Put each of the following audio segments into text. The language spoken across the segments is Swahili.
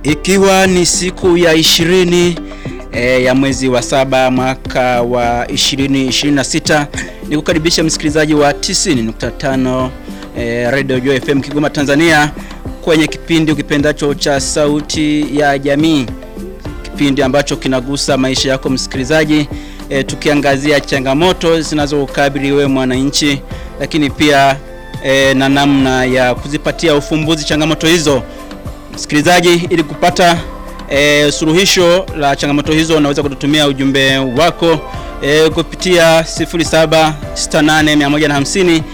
Ikiwa ni siku ya ishirini e, ya mwezi wa saba mwaka wa 2026 ni kukaribisha msikilizaji wa 90.5 e, Radio Joy FM Kigoma Tanzania kwenye kipindi ukipendacho cha Sauti ya Jamii, kipindi ambacho kinagusa maisha yako msikilizaji, e, tukiangazia changamoto zinazokabili wewe mwananchi, lakini pia e, na namna ya kuzipatia ufumbuzi changamoto hizo msikilizaji, ili kupata e, suluhisho la changamoto hizo, unaweza kututumia ujumbe wako e, kupitia 0768150190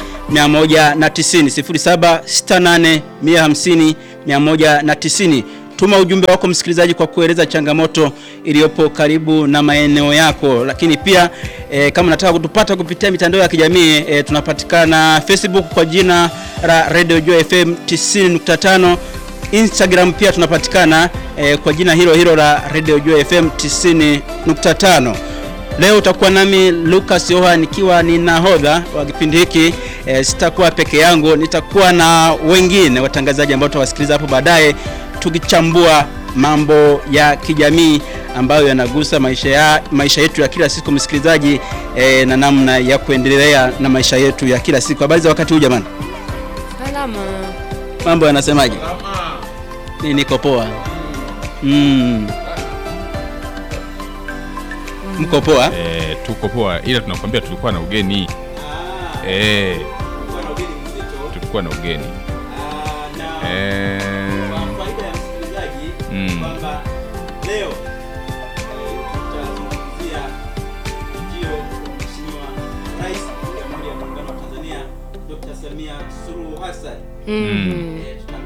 0768150190 190. Tuma ujumbe wako msikilizaji, kwa kueleza changamoto iliyopo karibu na maeneo yako, lakini pia e, kama unataka kutupata kupitia mitandao ya kijamii e, tunapatikana Facebook kwa jina la Radio Joy FM 90.5 Instagram pia tunapatikana eh, kwa jina hilo hilo la Radio Joy FM 90.5. Leo utakuwa nami Lucas Yoha nikiwa ni nahodha wa kipindi hiki eh, sitakuwa peke yangu, nitakuwa na wengine watangazaji ambao tutawasikiliza hapo baadaye tukichambua mambo ya kijamii ambayo yanagusa maisha, ya, maisha yetu ya kila siku msikilizaji, eh, na namna ya kuendelea na maisha yetu ya kila siku. Habari za wakati huu jamani? Salama. Mambo yanasemaje? Ni niko poa. Mm. Mko poa? Eh, tuko poa ila tunakwambia tulikuwa na ugeni eh, tulikuwa na ugeni Eh, mm. Mhm.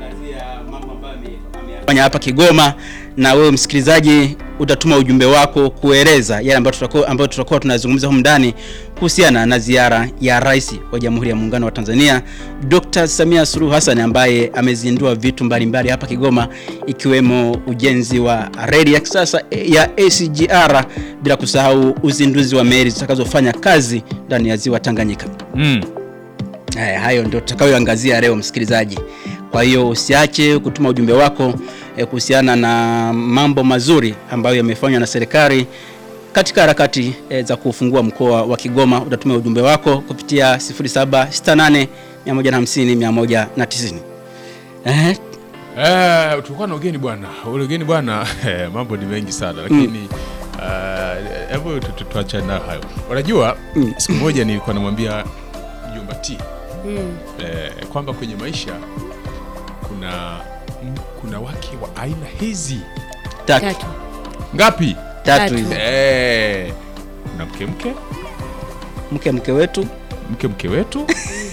fanya hapa Kigoma, na wewe msikilizaji utatuma ujumbe wako kueleza yale ambayo tutakuwa ambayo tutakuwa tunazungumza humu ndani kuhusiana na ziara ya Rais wa Jamhuri ya Muungano wa Tanzania Dr. Samia Suluhu Hassan ambaye amezindua vitu mbalimbali hapa Kigoma ikiwemo ujenzi wa reli ya kisasa ya SGR bila kusahau uzinduzi wa meli zitakazofanya kazi ndani ya Ziwa Tanganyika. Mm. Haya, hayo ndio tutakayoangazia leo msikilizaji. Kwa hiyo usiache kutuma ujumbe wako eh, kuhusiana na mambo mazuri ambayo yamefanywa na serikali katika harakati eh, za kufungua mkoa wa Kigoma. Utatumia ujumbe wako kupitia 0768 150 190. Eh, Eh, tulikuwa na ugeni bwana. Ule ugeni bwana, eh, mambo ni mengi sana lakini ah, hebu tu- tu- tuachane na hayo. Unajua Mm. siku moja nilikuwa namwambia mjomba T Mm. eh, kwamba kwenye maisha kuna m- kuna wake wa aina hizi tatu Tatu. ngapi? tatu Tatu. hizo. Eh, kuna mke mke Mke mke wetu mke mke wetu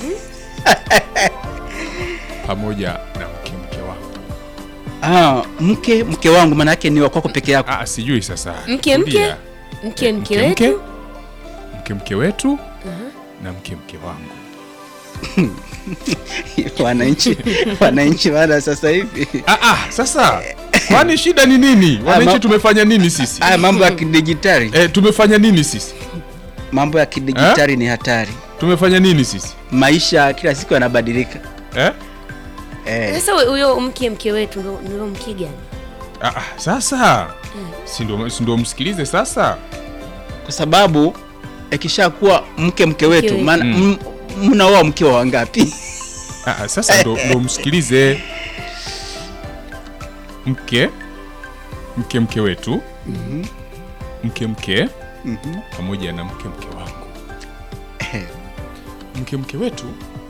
pamoja na mke mke wangu. ah, mke mke wangu maana yake ni wa kwako peke yako. Ah, sijui sasa. Mke mke Tulia. mke mke mke mke wetu. mke mke wetu na mke mke wangu. wananchi wananchi bana sasa hivi Ah, ah, sasa kwani shida ni nini? ma- Wananchi tumefanya nini sisi? haya mambo ya kidijitali Eh, tumefanya nini sisi? mambo ya kidijitali ni hatari. Tumefanya nini sisi? Maisha kila siku yanabadilika Eh? eh. Sasa huyo mke mke wetu ndo ndo mke gani? Ah, ah, sasa si ndio si ndio msikilize sasa. Kwa sababu ikishakuwa mke mke wetu wetu. maana Mm. m- mnaoa mke wa wangapi? Ah, ah, sasa ndo, ndo msikilize mke mke mke wetu mke mke pamoja na mke mke wangu mke mke wetu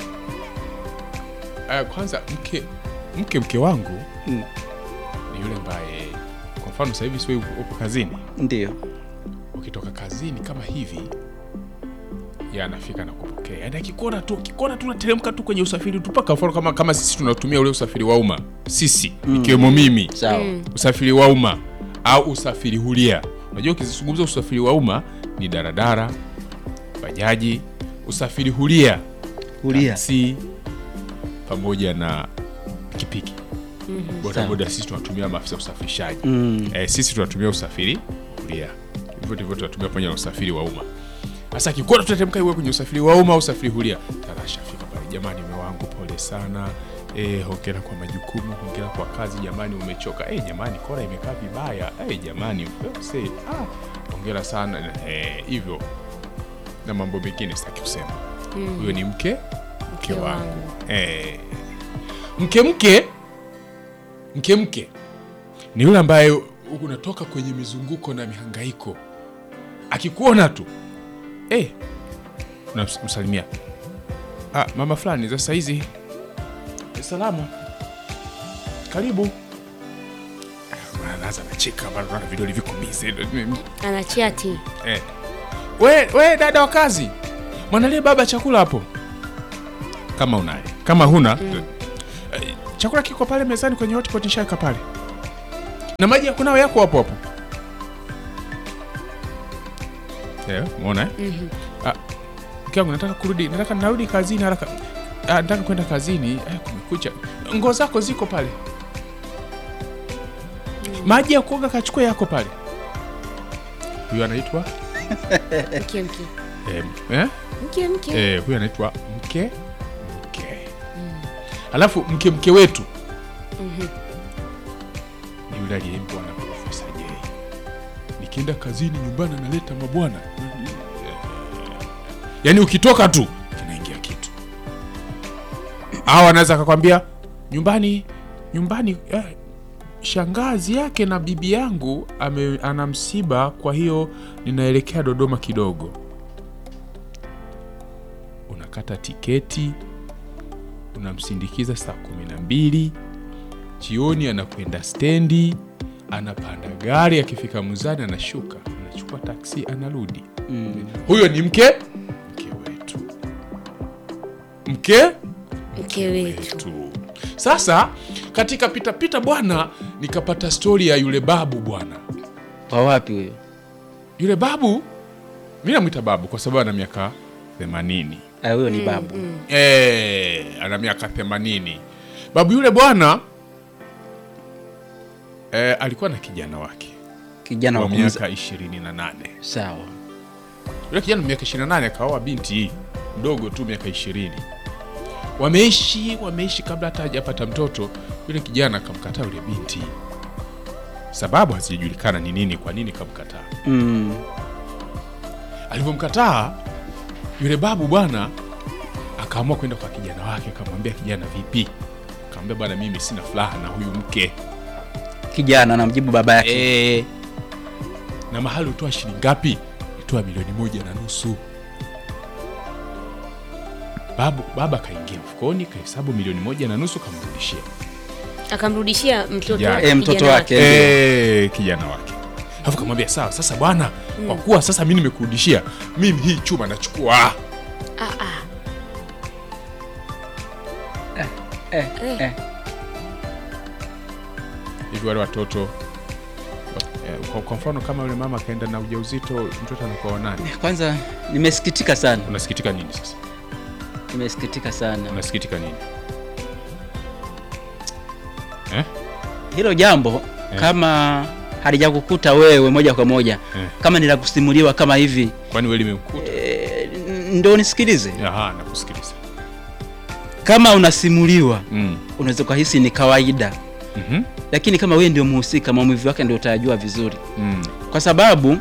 uh, kwanza mke mke mke wangu Mm. ni yule ambaye kwa mfano sasa hivi sio upo kazini Ndio ukitoka kazini kama hivi ya anafika na kupokea yani akikuona tu akikuona tu nateremka tu kwenye usafiri tu mpaka mfano kama, kama sisi tunatumia ule usafiri wa umma sisi ikiwemo mimi sawa. usafiri wa umma au usafiri huria unajua ukizungumza usafiri wa umma ni daradara bajaji usafiri huria Huria taksi pamoja na pikipiki bodaboda sisi tunatumia maafisa usafirishaji mm. eh, sisi tunatumia usafiri kulia hivyo ndivyo tunatumia pamoja na usafiri wa umma sasa kikuona tunatemka iwe kwenye usafiri wa umma au usafiri hulia tarasha fika pale jamani mume wangu pole sana Eh, hongera kwa majukumu, hongera kwa kazi jamani, umechoka. Eh, jamani kora imekaa vibaya. Eh, jamani eh, say, ah, hongera sana eh, hivyo na mambo mengine sitaki kusema. Huyo ni mke mke Mke wangu. wangu. Eh, mke mke mke mke ni yule ambaye unatoka kwenye mizunguko na mihangaiko, akikuona tu eh, unamsalimia ah, mama fulani za saizi salama, karibu. Ah, Anaanza nacheka, bado na vidole viko bize. Anachati. Eh. We, we dada wa kazi, mwanalie baba chakula hapo, kama unaye. Kama huna eh, chakula kiko pale mezani kwenye hotpot, nishaweka pale, na maji ya kunawa yako hapo hapo. Eh, umeona eh? Ah, mke wangu nataka kurudi, nataka narudi kazini haraka. Ah, nataka kwenda kazini. Eh, kumekucha. Nguo zako ziko pale. Maji ya kuoga kachukua yako pale. Huyo anaitwa Mke mke. eh, eh? Mke mke. Eh, huyo anaitwa mke mke. Alafu mke mke wetu ni yule aliyembwa na Profesa J. Nikienda kazini nyumbani analeta mabwana, yaani ukitoka tu kinaingia kitu. Au anaweza akakwambia nyumbani nyumbani eh, shangazi yake na bibi yangu ame, ana msiba, kwa hiyo ninaelekea Dodoma kidogo unakata tiketi unamsindikiza saa kumi na mbili jioni, anakwenda stendi, anapanda gari, akifika Muzani anashuka, anachukua taksi, anarudi. Huyo ni mke mke wetu, mke Mke wetu. wetu. Sasa katika pitapita bwana, nikapata stori ya yule babu bwana. Kwa wapi huyo? Yule babu mi namwita babu kwa sababu ana miaka themanini. Ah, huyo ni babu. Eh, ana miaka themanini. Babu yule bwana eh, alikuwa na kijana wake Kijana wa wa kumza. miaka ishirini na nane. Sawa. Yule kijana wa miaka ishirini na nane akaoa binti mdogo tu miaka ishirini. Wameishi wameishi, kabla hata hajapata mtoto, yule kijana akamkataa yule binti. Sababu hazijulikana ni nini, kwa nini kamkataa. Mm. Alivyomkataa yule babu bwana, akaamua kwenda kwa kijana wake, akamwambia kijana, vipi? Akamwambia bwana, mimi sina furaha na huyu mke Kijana anamjibu baba yake. e, na mahali utoa shilingi ngapi? Nitoa milioni moja na nusu. Babu baba kaingia mfukoni, kahesabu milioni moja na nusu, kamrudishia Akamrudishia mtoto Kijana. wake. Eh, mtoto kijana wake. e, kijana wake, alafu kamwambia sawa, sasa bwana, kwa kuwa sasa mi nimekurudishia, mimi hii chuma nachukua Ah, ah. Eh, eh. hivi wale watoto eh, kwa, kwa mfano kama yule mama akaenda na ujauzito mtoto anakuwa wa nani? Kwanza nimesikitika sana. Unasikitika nini sasa? Nimesikitika sana. Unasikitika nini eh? Hilo jambo Eh. kama halijakukuta wewe moja kwa moja, Eh. kama ni la kusimuliwa kama hivi, Kwani wewe limekuta? eh, ndo nisikilize. Aha, nakusikiliza. Kama unasimuliwa Mm. unaweza kuhisi ni kawaida, Mhm. lakini kama wewe ndio mhusika, maumivu yake ndio utayajua vizuri, Mm. kwa sababu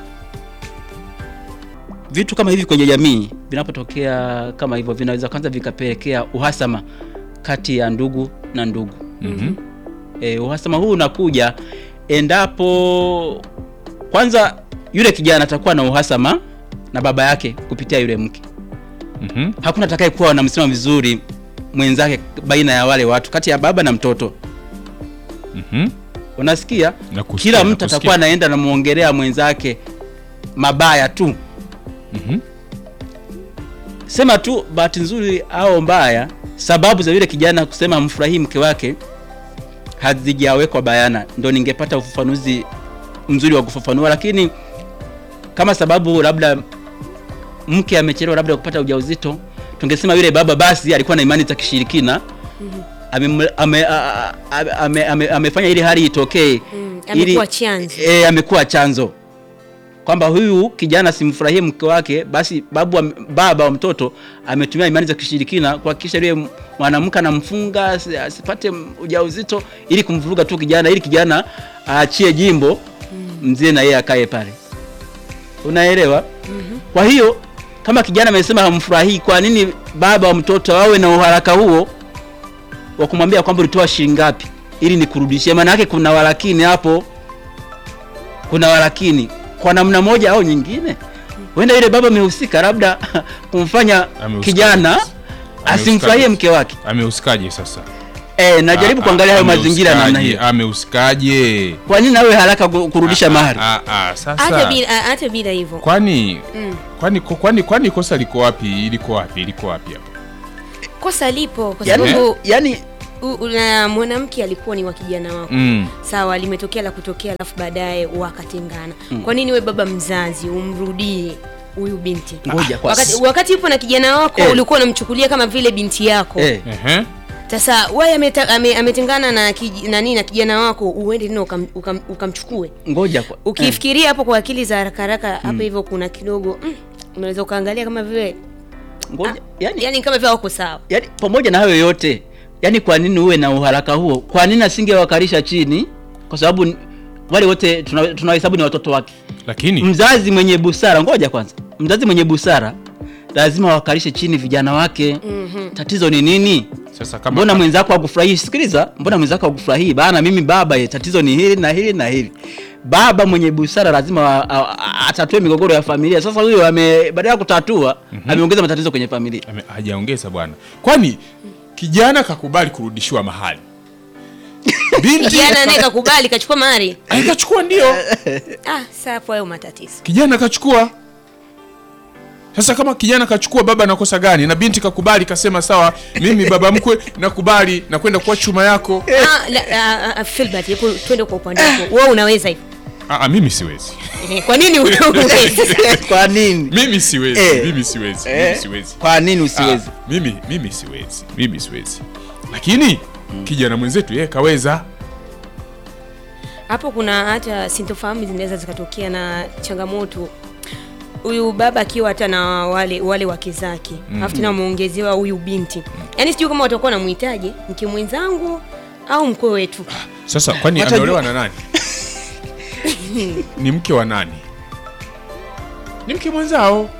vitu kama hivi kwenye jamii vinapotokea kama hivyo, vinaweza kwanza vikapelekea uhasama kati ya ndugu na ndugu. Mhm. E, uhasama huu unakuja endapo kwanza yule kijana atakuwa na uhasama na baba yake kupitia yule mke. Mhm. Hakuna atakaye kuwa na msimamo vizuri mwenzake baina ya wale watu, kati ya baba na mtoto. Mhm. Unasikia? Nakusikia, Kila mtu nakusikia. atakuwa anaenda anamuongelea mwenzake mabaya tu, Mhm. sema tu bahati nzuri au mbaya, sababu za yule kijana kusema mfurahii mke wake hazijawekwa bayana, ndo ningepata ufafanuzi mzuri wa kufafanua. Lakini kama sababu labda mke amechelewa labda kupata ujauzito, tungesema yule baba basi alikuwa na imani za kishirikina ame, ame, a- a- ame, ame, amefanya ili hali itokee Mm, ili- amekuwa chanzo. e, amekuwa chanzo kwamba huyu kijana simfurahie mke wake, basi babu am- baba wa mtoto ametumia imani za kishirikina kuhakikisha yule mwanamke anamfunga asi- asipate ujauzito ili kumvuruga tu kijana, ili kijana aachie jimbo, mzee na yeye akae pale. Unaelewa? Kwa hiyo kama kijana amesema hamfurahii, kwa nini baba wa mtoto awe na uharaka huo wa kumwambia kwamba ulitoa shilingi ngapi ili nikurudishie? Maana yake kuna walakini hapo, kuna walakini kwa namna moja au nyingine. Huenda yule baba amehusika labda kumfanya Amehusika. kijana asimfurahie mke wake. Amehusikaje sasa? Eh, najaribu Ah, kuangalia hayo ah, mazingira namna amehusikaje? hiyo. Amehusikaje? Kwa nini awe haraka ku- kurudisha Ah, mahari? ah, ah, hata sasa bila hata bila hivyo kwani Mm. kwani kwani kwani kosa liko wapi? Iliko wapi? Iliko wapi hapo? kosa lipo kwa Yaani, sababu yani u- u- na mwanamke alikuwa ni wa kijana wako Mm. sawa limetokea la kutokea alafu baadaye wakatengana kwa nini we baba mzazi umrudie huyu binti ngoja kwa wakati, wakati yupo na kijana wako Eh. ulikuwa unamchukulia kama vile binti yako eh, Ehe. sasa wewe ameta- ame- ametengana na kij, nani na kijana wako uende tena ukam- ukam- ukamchukue ngoja kwa ukifikiria hapo kwa akili za haraka haraka hapa hivyo kuna kidogo mm, unaweza ukaangalia kama vile ngoja yani, yani kama vile wako sawa yani pamoja na hayo yote yani kwa nini uwe na uharaka huo kwa nini asingewakalisha chini kwa sababu n- wale wote tuna- tunawahesabu ni watoto wake Lakini mzazi mwenye busara ngoja kwanza mzazi mwenye busara lazima wakalishe chini vijana wake Mhm. tatizo ni nini sasa kama mbona mwenzako hakufurahii sikiliza mbona mwenzako hakufurahii bana mimi baba ye, tatizo ni hili na hili na hili baba mwenye busara lazima a- a- a- atatue migogoro ya familia sasa huyo ame badala ya kutatua ameongeza matatizo kwenye familia Ame- hajaongeza bwana, kwani kijana kakubali kurudishiwa mahali, binti kijana naye kakubali kachukua mahari Ay, kachukua, ndio ah saa hapo hayo matatizo kijana kachukua. Sasa kama kijana kachukua, baba anakosa gani? Na binti kakubali, kasema sawa, mimi baba mkwe nakubali, nakwenda kuwa chuma yako. ah, la, ah, ah, Filbert hebu twende kwa upande wako wewe unaweza hivyo Ah, ah, mimi siwezi, Eh, kwa nini unaweza kwa nini mimi siwezi, Eh. mimi siwezi, Eh, mimi siwezi. kwa nini usiwezi Ah, mimi mimi siwezi, mimi siwezi, lakini kijana mwenzetu yeye kaweza. hapo kuna hata sintofahamu zinaweza zikatokea na changamoto huyu baba akiwa hata na wale wale wake zake alafu tena wameongezewa huyu binti yaani sijui kama watakuwa namhitaji mke mwenzangu au mkwe wetu Sasa kwani Watajua- ameolewa na nani? ni mke wa nani? Ni mke mwenzao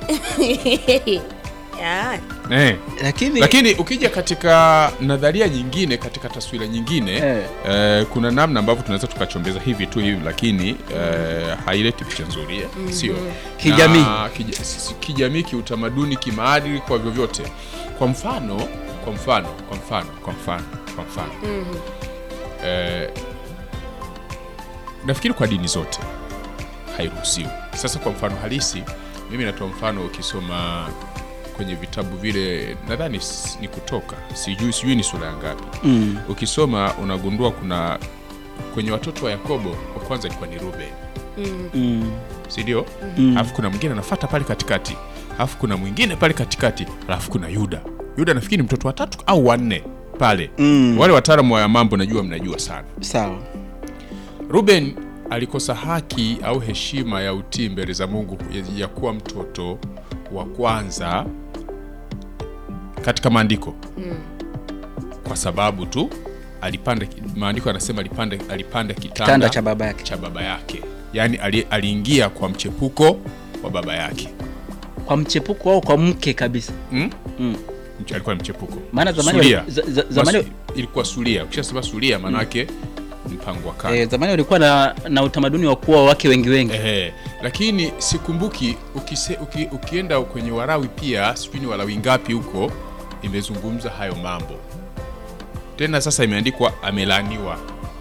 Ya, eh. lakini Lakini ukija katika nadharia nyingine, katika taswira nyingine Eh. eh, kuna namna ambavyo tunaweza tukachombeza hivi tu hivi, lakini eh, haileti picha nzuri eh, sio Kijamii. Na kija, si- si- kijamii, kiutamaduni, kimaadili, kwa vyovyote. Kwa mfano, kwa mfano, kwa mfano, kwa mfano, kwa mfano eh, nafikiri kwa dini zote hairuhusiwi. Sasa kwa mfano halisi, mimi natoa mfano, ukisoma kwenye vitabu vile, nadhani s- ni Kutoka, sijui sijui ni sura ya ngapi, mm. ukisoma unagundua kuna kwenye watoto wa Yakobo wa kwanza ilikuwa ni Ruben, Mm. si ndio? Mm. Alafu kuna mwingine anafuata pale katikati, alafu kuna mwingine pale katikati, alafu kuna Yuda. Yuda nafikiri ni mtoto wa tatu au wanne pale. Mm. Wale wataalamu wa mambo najua mnajua sana. sawa Ruben alikosa haki au heshima ya utii mbele za Mungu ya, ya kuwa mtoto wa kwanza katika maandiko kwa sababu tu alipanda, maandiko anasema alipanda, alipanda kitanda, kitanda cha baba yake cha baba yake, yaani ali, aliingia kwa mchepuko wa baba yake kwa mchepuko au kwa mke kabisa hmm? mm. Mche- alikuwa ni mchepuko maana zamani Sulia. wali- za- za- zamani Masu- ilikuwa sulia. Ukishasema sulia maanake mpango wa kando eh, zamani walikuwa na, na utamaduni wa kuwa wake wengi wengi Ehe, lakini sikumbuki ukise, uki, ukienda kwenye Warawi pia sijui ni Warawi ngapi huko imezungumza hayo mambo tena, sasa imeandikwa amelaaniwa.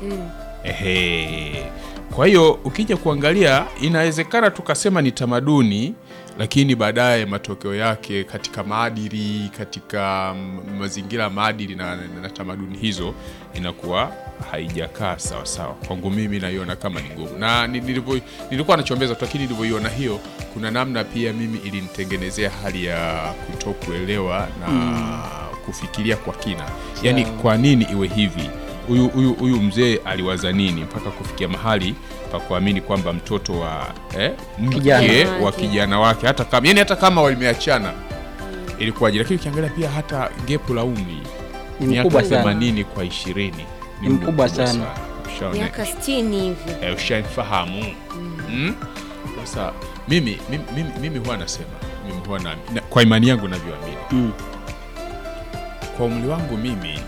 Ehe, kwa hiyo ukija kuangalia inawezekana tukasema ni tamaduni, lakini baadaye matokeo yake katika maadili, katika mm, mazingira ya maadili na, na, na tamaduni hizo inakuwa haijakaa sawa sawa. Kwangu mimi naiona kama ni ngumu, na ni- nilivyo- nilikuwa nachombeza tu, lakini nilivyoiona hiyo, kuna namna pia mimi ilinitengenezea hali ya kutokuelewa na kufikiria kwa kina, yaani kwa nini iwe hivi huyu huyu huyu mzee aliwaza nini mpaka kufikia mahali pa kuamini kwamba mtoto wa eh, mke Kijana wa wake. kijana wake hata kama yani hata kama walimeachana ilikuwaje, lakini ukiangalia pia hata gepu la umri Ni miaka mkubwa sana. 80 kwa 20 Ni mkubwa sana. Ushaone? miaka 60 hivi eh, ushanifahamu mm. Sasa mimi, mimi, mimi, mimi huwa nasema mimi huwa na, na, kwa imani yangu navyoamini Mm. kwa umri wangu mimi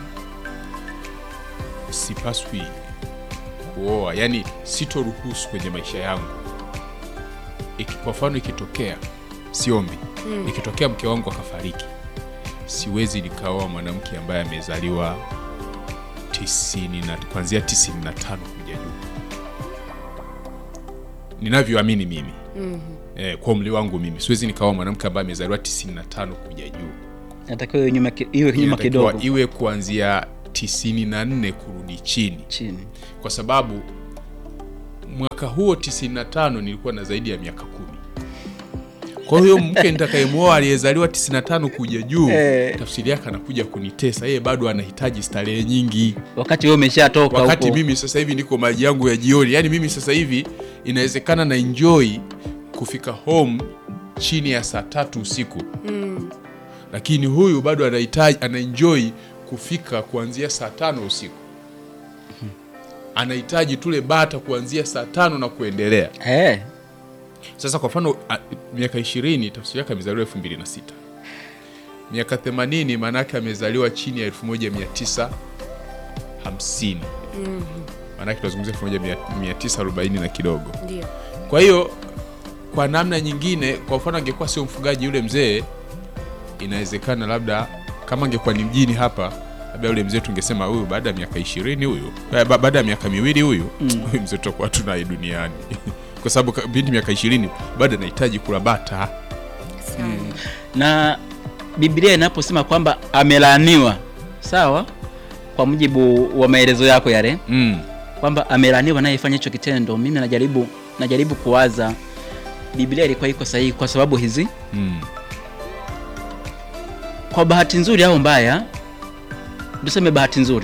sipaswi kuoa, yani sitoruhusu kwenye maisha yangu. Iki, kwa mfano ikitokea, siombi, ikitokea mke wangu akafariki, siwezi nikaoa mwanamke ambaye amezaliwa tisini na kuanzia tisini na tano kuja juu, ninavyoamini mimi eh, kwa umri wangu mimi siwezi nikaoa mwanamke ambaye amezaliwa tisini na tano kuja juu Natakiwa iwe nyuma ki- iwe nyuma inatakiwa kidogo iwe kuanzia 94 kurudi chini, chini. kwa sababu mwaka huo 95 nilikuwa na zaidi ya miaka kumi. Kwa hiyo mke nitakayemwoa aliyezaliwa 95 kuja juu, Eh. tafsiri yake anakuja kunitesa yeye, bado anahitaji starehe nyingi, Wakati wewe umeshatoka wakati huko. mimi sasa hivi niko maji yangu ya jioni. Yani mimi sasa hivi inawezekana na enjoy kufika home chini ya saa tatu usiku lakini huyu bado anahitaji anaenjoy kufika kuanzia saa tano usiku, anahitaji tule bata kuanzia saa tano na kuendelea. Eh, Sasa kwa mfano a- miaka ishirini tafsiri yake amezaliwa elfu mbili na sita miaka themanini maana yake amezaliwa chini ya elfu moja mia tisa hamsini maana yake tunazungumzia elfu moja mia tisa arobaini na kidogo. ndio Kwa hiyo kwa namna nyingine, kwa mfano angekuwa sio mfugaji yule mzee, inawezekana labda kama angekuwa ni mjini hapa, labda yule mzee tungesema huyu baada ya miaka ishirini huyu eh, ba- baada ya miaka miwili huyu huyu mzee tutakuwa tunaye duniani kwa sababu ka- binti miaka ishirini bado anahitaji kula bata. sana na Biblia inaposema kwamba amelaaniwa, sawa, kwa mujibu wa maelezo yako yale, Mm. kwamba amelaaniwa anayefanya hicho kitendo, mimi najaribu najaribu kuwaza Biblia ilikuwa iko sahihi kwa sababu hizi, Mm. kwa bahati nzuri au mbaya, tuseme bahati nzuri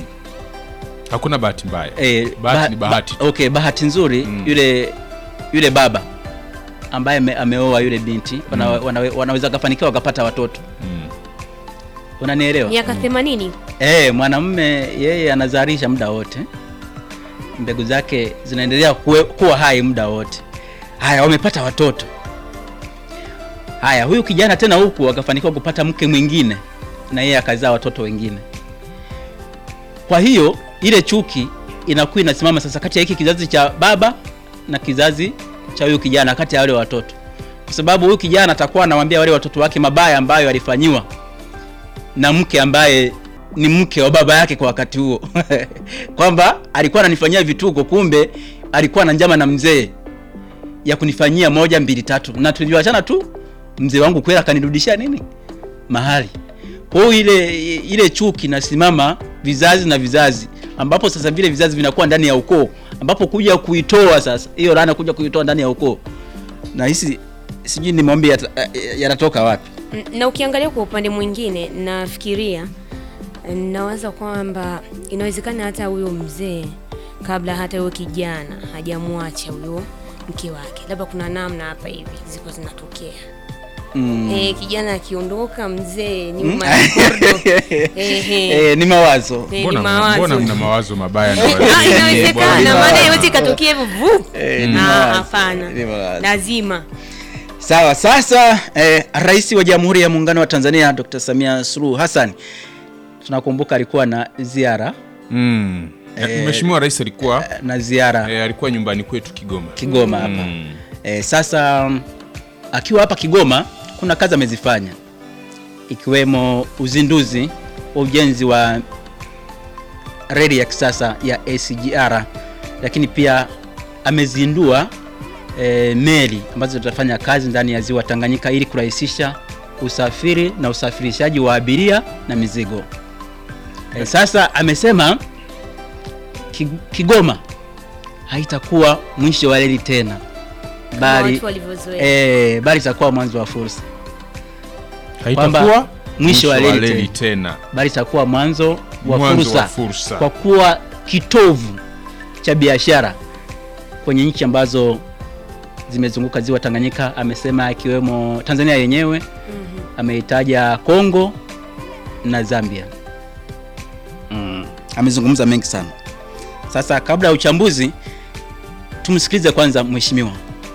Hakuna bahati mbaya. eh, Bahati ni bahati. Ba, okay, bahati nzuri Mm. yule yule baba ambaye ame, ameoa yule binti wana, wanawe, wanaweza wakafanikiwa wakapata watoto, Mm. unanielewa? miaka 80 Eh, mwanamume yeye anazalisha muda wote, mbegu zake zinaendelea kuwe, kuwa hai muda wote. Haya, wamepata watoto. Haya, huyu kijana tena huku akafanikiwa kupata mke mwingine na yeye akazaa watoto wengine. Kwa hiyo ile chuki inakuwa inasimama sasa kati ya hiki kizazi cha baba na kizazi cha huyu kijana, kati ya wale watoto, kwa sababu huyu kijana atakuwa anawaambia wale watoto wake mabaya ambayo alifanyiwa na mke ambaye ni mke wa baba yake kwa wakati huo kwamba alikuwa ananifanyia vituko, kumbe alikuwa na njama na mzee ya kunifanyia moja mbili tatu, na tulivyoachana tu mzee wangu kweli akanirudishia nini mahali. Kwa hiyo ile ile chuki nasimama vizazi na vizazi, ambapo sasa vile vizazi vinakuwa ndani ya ukoo, ambapo kuja kuitoa sasa hiyo laana kuja kuitoa ndani ya ukoo, na hisi sijui ni maombi yata- yanatoka wapi. N- na ukiangalia kwa upande mwingine nafikiria nawaza kwamba inawezekana hata huyo mzee kabla hata huyo kijana hajamwacha huyo mke wake labda kuna namna hapa hivi ziko zinatokea Mm. eh, kijana akiondoka mzee nyuma ya kordo Ehe. Eh, ni mawazo Eh, ni Mbona, mawazo. mbona mna mawazo mabaya na Ah, wazee? inawezekana Bwana. maana yote ikatokea hivyo vu Eh, ni Ah, mawazo. hapana Ni mawazo. lazima Sawa, sasa eh, Rais wa Jamhuri ya Muungano wa Tanzania Dr. Samia Suluhu Hassan tunakumbuka alikuwa na ziara Mm. Eh, Mheshimiwa Rais alikuwa na ziara eh, alikuwa nyumbani kwetu Kigoma. Kigoma hapa Mm. eh, sasa mm, akiwa hapa Kigoma kuna kazi amezifanya ikiwemo uzinduzi wa ujenzi wa reli ya kisasa ya SGR, lakini pia amezindua e, meli ambazo zitafanya kazi ndani ya ziwa Tanganyika ili kurahisisha usafiri na usafirishaji wa abiria na mizigo. E, sasa amesema Ki- Kigoma haitakuwa mwisho wa reli tena, kama bali watu walivyozoea e, bali itakuwa mwanzo wa fursa, Haitakuwa mwisho wa reli reli tena. tena. bali itakuwa mwanzo wa Mwanzo fursa, wa fursa. kwa kuwa kitovu cha biashara kwenye nchi ambazo zimezunguka ziwa Tanganyika. Amesema ikiwemo Tanzania yenyewe, ameitaja Kongo na Zambia. Mm, amezungumza mengi sana. Sasa kabla ya uchambuzi, tumsikilize kwanza mheshimiwa.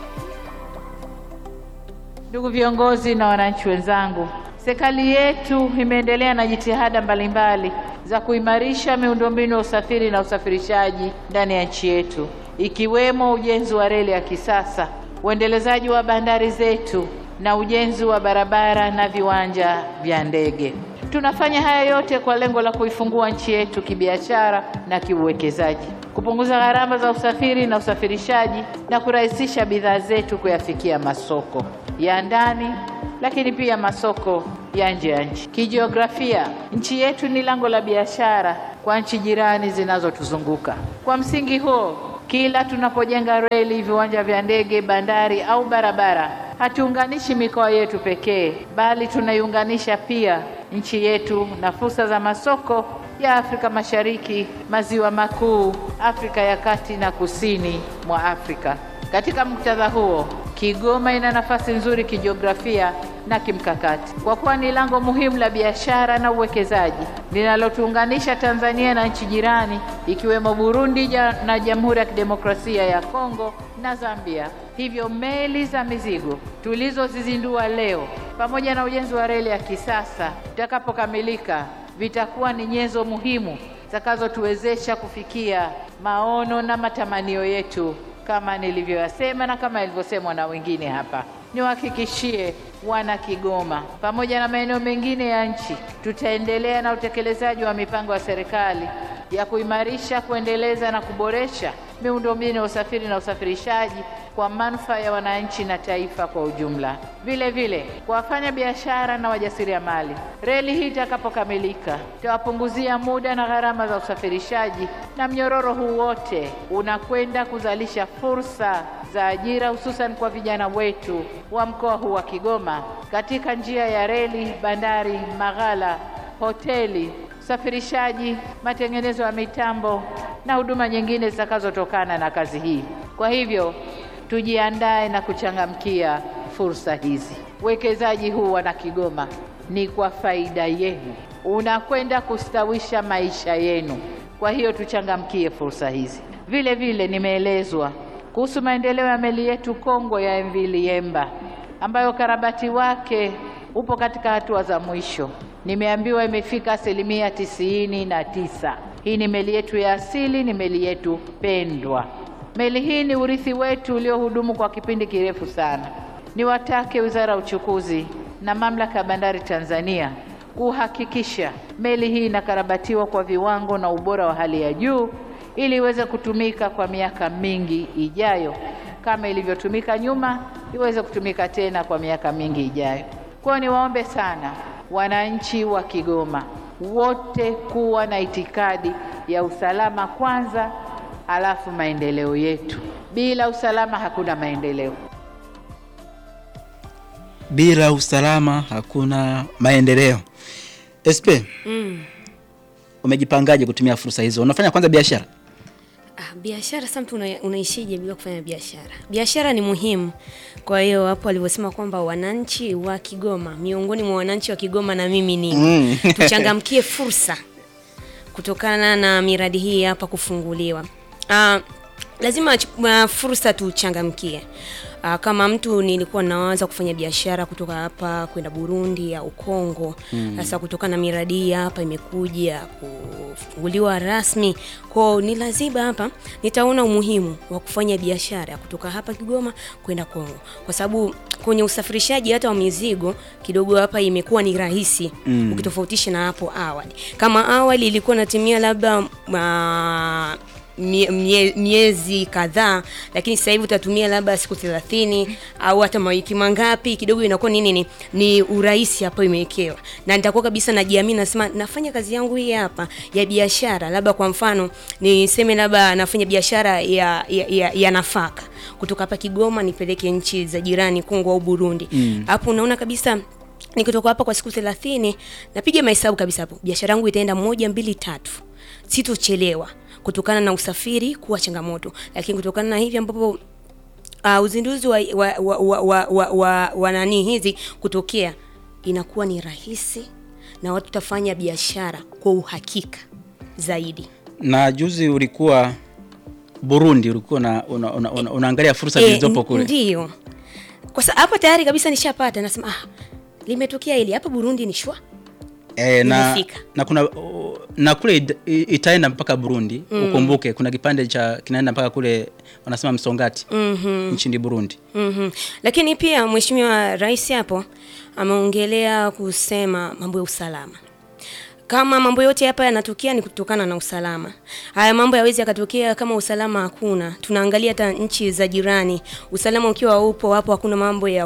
Ndugu viongozi na wananchi wenzangu, serikali yetu imeendelea na jitihada mbalimbali za kuimarisha miundombinu ya usafiri na usafirishaji ndani ya nchi yetu, ikiwemo ujenzi wa reli ya kisasa, uendelezaji wa bandari zetu na ujenzi wa barabara na viwanja vya ndege. Tunafanya haya yote kwa lengo la kuifungua nchi yetu kibiashara na kiuwekezaji, kupunguza gharama za usafiri na usafirishaji na kurahisisha bidhaa zetu kuyafikia masoko ya ndani, lakini pia masoko ya nje ya nchi. Kijiografia, nchi yetu ni lango la biashara kwa nchi jirani zinazotuzunguka. Kwa msingi huo, kila tunapojenga reli, viwanja vya ndege, bandari au barabara, hatuunganishi mikoa yetu pekee, bali tunaiunganisha pia nchi yetu na fursa za masoko ya Afrika Mashariki, Maziwa Makuu, Afrika ya Kati na Kusini mwa Afrika. Katika muktadha huo, Kigoma ina nafasi nzuri kijiografia na kimkakati kwa kuwa ni lango muhimu la biashara na uwekezaji linalotuunganisha Tanzania na nchi jirani ikiwemo Burundi ja- na Jamhuri ya Kidemokrasia ya Kongo na Zambia. Hivyo meli za mizigo tulizozizindua leo pamoja na ujenzi wa reli ya kisasa vitakapokamilika vitakuwa ni nyenzo muhimu zitakazotuwezesha kufikia maono na matamanio yetu kama nilivyoyasema na kama ilivyosemwa na wengine hapa. Niwahakikishie wana Kigoma pamoja na maeneo mengine ya nchi, tutaendelea na utekelezaji wa mipango ya serikali ya kuimarisha, kuendeleza na kuboresha miundombinu ya usafiri na usafirishaji kwa manufaa ya wananchi na taifa kwa ujumla. Vile vile kwa wafanya biashara na wajasiriamali, reli hii itakapokamilika itawapunguzia muda na gharama za usafirishaji, na mnyororo huu wote unakwenda kuzalisha fursa za ajira hususan kwa vijana wetu wa mkoa huu wa Kigoma katika njia ya reli, bandari, maghala, hoteli, usafirishaji, matengenezo ya mitambo na huduma nyingine zitakazotokana na kazi hii. Kwa hivyo tujiandae na kuchangamkia fursa hizi. Uwekezaji huu wana Kigoma ni kwa faida yenu, unakwenda kustawisha maisha yenu. Kwa hiyo tuchangamkie fursa hizi. Vile vile nimeelezwa kuhusu maendeleo ya meli yetu kongwe ya MV Liemba ambayo ukarabati wake upo katika hatua za mwisho. Nimeambiwa imefika asilimia tisini na tisa. Hii ni meli yetu ya asili, ni meli yetu pendwa. Meli hii ni urithi wetu uliohudumu kwa kipindi kirefu sana. Niwatake Wizara ya Uchukuzi na Mamlaka ya Bandari Tanzania kuhakikisha meli hii inakarabatiwa kwa viwango na ubora wa hali ya juu ili iweze kutumika kwa miaka mingi ijayo kama ilivyotumika nyuma, iweze kutumika tena kwa miaka mingi ijayo. Kwa hiyo niwaombe sana wananchi wa Kigoma wote kuwa na itikadi ya usalama kwanza, halafu maendeleo yetu. Bila usalama hakuna maendeleo. Bila usalama hakuna maendeleo. SP, umejipangaje kutumia fursa hizo? Unafanya kwanza biashara? Ah, biashara sasa mtu una, unaishije bila kufanya biashara? Biashara ni muhimu. Kwa hiyo hapo alivyosema kwamba wananchi wa Kigoma, miongoni mwa wananchi wa Kigoma na mimi ni Mm. tuchangamkie fursa kutokana na miradi hii hapa kufunguliwa. Ah, lazima ch- ah, fursa tuchangamkie. Ah, kama mtu nilikuwa nawaza kufanya biashara kutoka hapa kwenda Burundi au Kongo. Sasa kutokana na miradi hii hapa imekuja kufunguliwa rasmi, kwao ni lazima hapa nitaona umuhimu wa kufanya biashara kutoka hapa Kigoma kwenda Kongo, kwa sababu kwenye usafirishaji hata wa mizigo kidogo hapa imekuwa ni rahisi ukitofautisha na hapo awali. Kama awali ilikuwa natumia labda ah, mie- mie- miezi kadhaa, lakini sasa hivi utatumia labda siku 30 au hata mawiki mangapi, kidogo inakuwa nini ni, ni urahisi hapo imewekewa, na nitakuwa kabisa najiamini, nasema nafanya kazi yangu hii hapa ya biashara, labda kwa mfano niseme labda nafanya biashara ya, ya, ya, ya nafaka kutoka hapa Kigoma nipeleke nchi za jirani Kongo au Burundi, hapo unaona kabisa nikitoka hapa kwa siku thelathini napiga mahesabu kabisa hapo biashara yangu itaenda moja mbili tatu sitochelewa kutokana na usafiri kuwa changamoto lakini kutokana na hivi ambapo uh, uzinduzi wa, wa, wa, wa, wa, wa, wa, wa nani hizi kutokea inakuwa ni rahisi na watu tafanya biashara kwa uhakika zaidi Na juzi ulikuwa Burundi, ulikuwa una, una, una, una, unaangalia fursa Eh, zilizopo n- kule. Ndiyo. Kwa sababu hapa tayari kabisa nishapata nasema ah, limetokea hili hapa Burundi ni shwa. E, na, Nimefika. na kuna uh, na kule it- i- itaenda mpaka Burundi ukumbuke, kuna kipande cha kinaenda mpaka kule wanasema Msongati nchini Burundi. Mhm. Lakini pia Mheshimiwa Rais hapo ameongelea kusema mambo ya usalama. Kama mambo yote hapa yanatokea ni kutokana na usalama. Haya mambo yawezi yakatokea kama usalama hakuna. Tunaangalia hata nchi za jirani, usalama ukiwa upo hapo, hakuna mambo ya